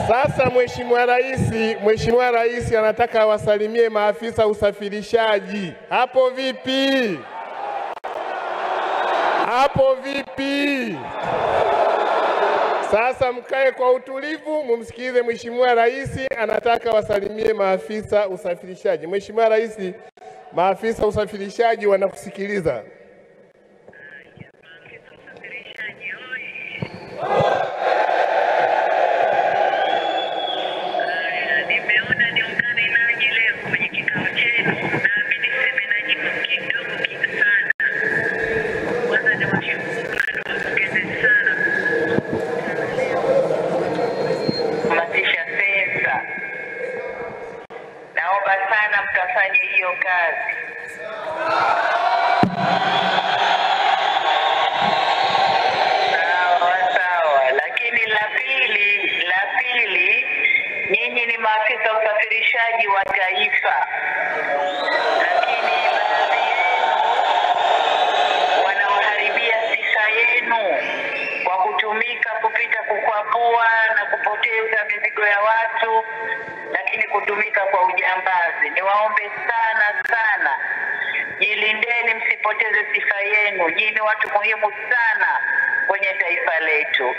Sasa Mheshimiwa Rais, Mheshimiwa Rais anataka awasalimie maafisa usafirishaji. Hapo vipi? Hapo vipi? Sasa mkae kwa utulivu, mumsikilize Mheshimiwa Rais anataka wasalimie maafisa usafirishaji. Mheshimiwa Rais, maafisa usafirishaji wanakusikiliza. Nimeona niungane nanyi leo kwenye kikao chenu, nami niseme nanyi kwa kidogo sana. Kwanza niwashukuru na niwapongeze sana kuhamasisha sensa. Naomba sana mkafanye hiyo kazi. Sawa sawa, lakini la pili, la pili, nyinyi ni maafisa usafirishaji wa taifa, lakini baadhi yenu wanawaharibia sifa yenu kwa kutumika kupita kukwapua na kupoteza mizigo ya watu, lakini kutumika kwa ujambazi. Niwaombe sana sana, jilindeni, msipoteze sifa yenu. Nyinyi ni watu muhimu sana kwenye taifa letu.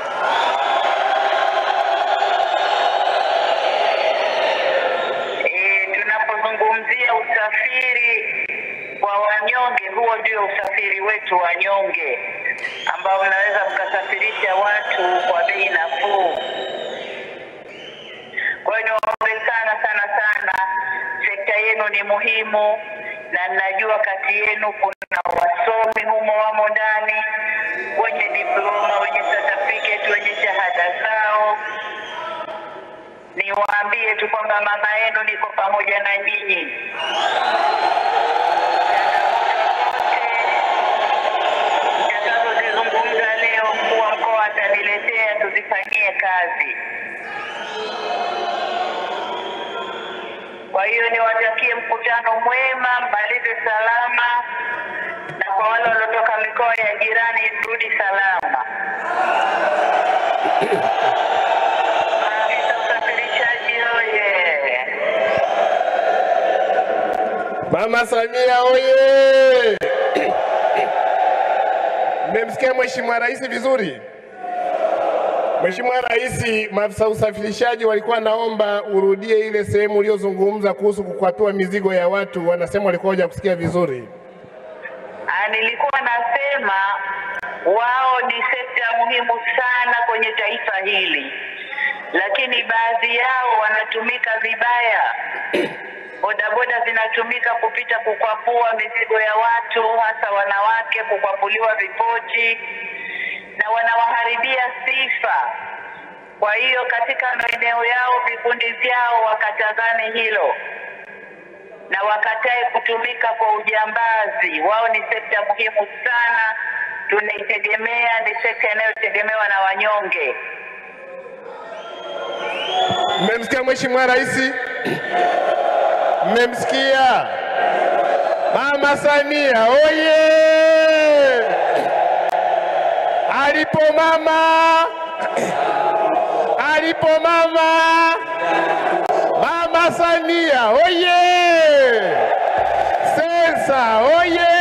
E, tunapozungumzia usafiri wa wanyonge, huo ndio usafiri wetu wanyonge, ambao mnaweza mkasafirisha watu kwa bei nafuu. Kwa hiyo niwaombe sana sana sana, sekta yenu ni muhimu, na ninajua kati yenu kuna wasomi humo wamo ndani, wenye diploma, wenye certificate, wenye shahada zao. Niwaambie tu kwamba mama yenu niko pamoja na nyinyi. Nitakazozizungumza leo, mkuu wa mkoa ataniletea tuzifanyie kazi. Kwa hiyo niwatakie mkutano mwema, mmalize salama, na kwa wale waliotoka mikoa ya jirani, rudi salama. Maafisa usafirishaji oye! Mama Samia oye! Mmemsikia Mheshimiwa Rais vizuri? Mheshimiwa Rais, maafisa usafirishaji walikuwa naomba urudie ile sehemu uliyozungumza kuhusu kukwapua mizigo ya watu, wanasema walikuwa hawajakusikia vizuri. Ah, nilikuwa nasema wao ni sekta muhimu sana kwenye taifa hili, lakini baadhi yao wanatumika vibaya. Bodaboda zinatumika kupita kukwapua mizigo ya watu, hasa wanawake, kukwapuliwa vipochi na wanawaharibia sifa. Kwa hiyo katika maeneo yao, vikundi vyao wakatazame hilo na wakatae kutumika kwa ujambazi. Wao ni sekta muhimu sana, tunaitegemea, ni sekta inayotegemewa na wanyonge. Mmemsikia Mheshimiwa Rais? Mmemsikia? Mama Samia oye! Alipo mama, alipo mama, Mama Samia oye! Sensa oye!